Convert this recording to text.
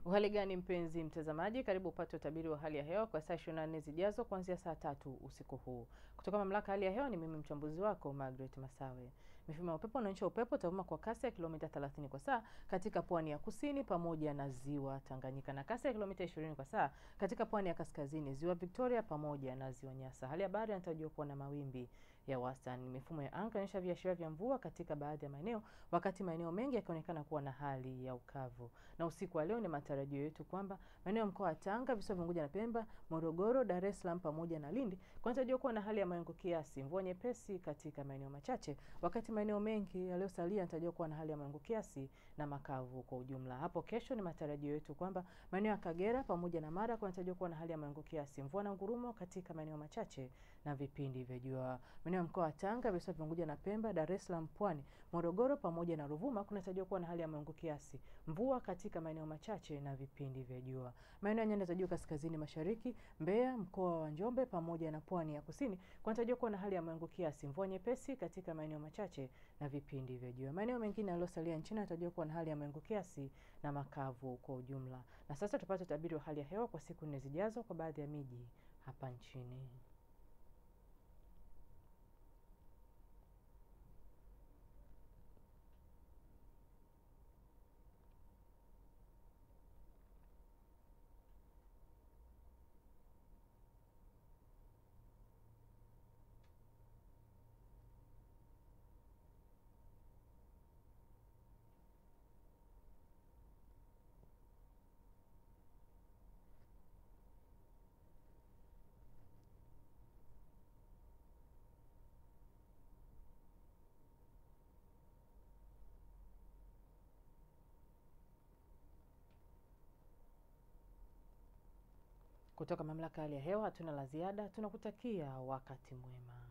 Uhali gani mpenzi mtazamaji, karibu upate utabiri wa hali ya hewa kwa saa 24 zijazo kuanzia saa tatu usiku huu kutoka mamlaka hali ya hewa. Ni mimi mchambuzi wako Margaret Masawe. Mifumo ya upepo unaonyesha upepo utavuma kwa kasi ya kilomita 30 kwa saa katika pwani ya kusini pamoja na ziwa Tanganyika na kasi ya kilomita 20 kwa saa katika pwani ya kaskazini, ziwa Victoria pamoja na ziwa Nyasa. Hali ya bahari inatarajiwa kuwa na mawimbi ya wastani. Mifumo ya anga inaonyesha viashiria vya mvua katika baadhi ya maeneo, wakati maeneo mengi yakionekana kuwa na hali ya ukavu. Na usiku wa leo ni matarajio yetu kwamba maeneo ya mkoa wa Tanga, visiwa vya Unguja na Pemba, Morogoro, Dar es Salaam pamoja na Lindi kunatarajiwa kuwa na hali ya mawingu kiasi, mvua nyepesi katika maeneo machache, wakati maeneo mengi yaliyosalia yanatarajiwa kuwa na hali ya mawingu kiasi na makavu kwa ujumla. Hapo kesho ni matarajio yetu kwamba maeneo ya Kagera pamoja na Mara kunatarajiwa kuwa na hali ya mawingu kiasi, mvua na ngurumo katika maeneo machache na vipindi vya jua. Maeneo ya mkoa wa Tanga, visiwa vya Unguja na Pemba, Dar es Salaam, Pwani, Morogoro pamoja na Ruvuma kunatarajiwa kuwa na hali ya mawingu kiasi, mvua katika maeneo machache na vipindi vya jua. Maeneo ya nyanda za juu kaskazini mashariki, Mbeya, mkoa wa Njombe pamoja na pwani ya kusini kunatarajiwa kuwa na hali ya mawingu kiasi, mvua nyepesi katika maeneo machache na vipindi vya jua. Maeneo mengine yaliyosalia nchini yanatarajiwa kuwa na hali ya mawingu kiasi na makavu kwa ujumla. Na sasa tupate utabiri wa hali ya hewa kwa siku nne zijazo kwa baadhi ya miji hapa nchini. Kutoka mamlaka ya hali ya hewa hatuna la ziada, tunakutakia wakati mwema.